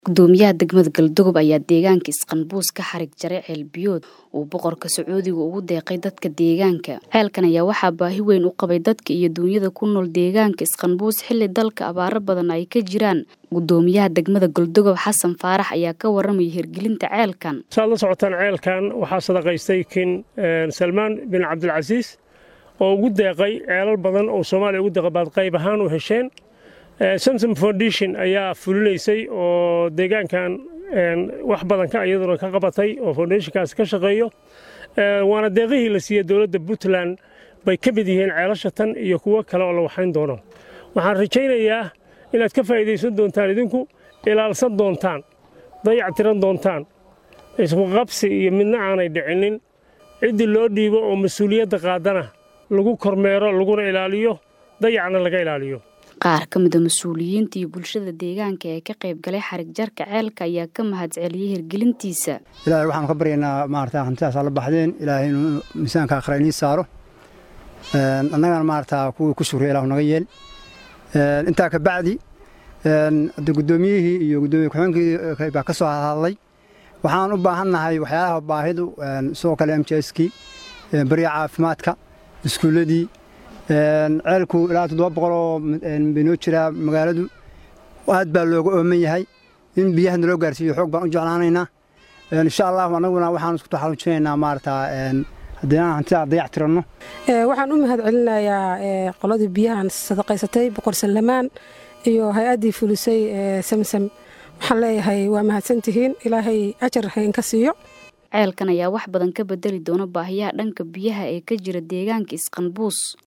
gudoomiyaha degmada galdogob ayaa deegaanka isqanbuus ka xarig jaray ceel biyood uu boqorka sacuudiga ugu deeqay dadka deegaanka ceelkan ayaa waxaa baahi weyn u qabay dadka iyo duunyada ku nool deegaanka isqanbuus xilli dalka abaaro badan ay ka jiraan gudoomiyaha degmada galdogob xasan faarax ayaa ka waramaya hirgelinta ceelkan saad la socotaan ceelkan waxaa sadaqaystay kin salmaan bin cabdilcasiis oo ugu deeqay ceelal badan oo soomaaliya ugu deeqay baad qayb ahaan u hesheen samsom foundation ayaa fulinaysay oo deegaankan wax badan ka iyaduna ka qabatay oo foundationkaas ka shaqeeyo waana deeqihii la siiyey dowladda puntland bay ka mid yihiin ceelasha tan iyo kuwo kale oo la waxayn doono waxaan rajaynayaa inaad ka faa'iidaysan doontaan idinku ilaalsan doontaan dayac tiran doontaan iskuqabsi iyo midna aanay dhicinin ciddii loo dhiibo oo mas-uuliyadda qaadana lagu kormeero laguna ilaaliyo dayacna laga ilaaliyo qaar ka mida mas-uuliyiinta iyo bulshada deegaanka ee ka qayb galay xarig jarka ceelka ayaa ka mahadceliyey hirgelintiisa ilaahay waxaanu ka baryaynaa maarata hantidaasaa la baxdeen ilaahay inuu miisaanka akhra inii saaro annagana maarata kuwii ku shukriya ilahu naga yeel intaa ka bacdi hadda guddoomiyihii iyo guddoomiye ku-xigeenkii baa ka soo hadlay waxaan u baahannahay waxyaalaha baahidu sidoo kale m j skii barya caafimaadka iskuulladii ceelku ilaa toddoba boqoloo baynoo jiraa magaaladu aad baa looga ooman yahay in biyaha naloo gaarsiiyo xoog baan u jeclaanaynaa insha allahu annaguna waxaan isku taxalujinaynaa maarata haddii aan hantidaa dayac tiranno waxaan u mahad celinayaa qoladii biyahan sadaqaysatay boqor sallamaan iyo hay-addii fulisay samsam waxaan leeyahay waa mahadsantihiin ilaahay ajar haynka siiyo ceelkan ayaa wax badan ka bedeli doona baahiyaha dhanka biyaha ee ka jira deegaanka isqanbuus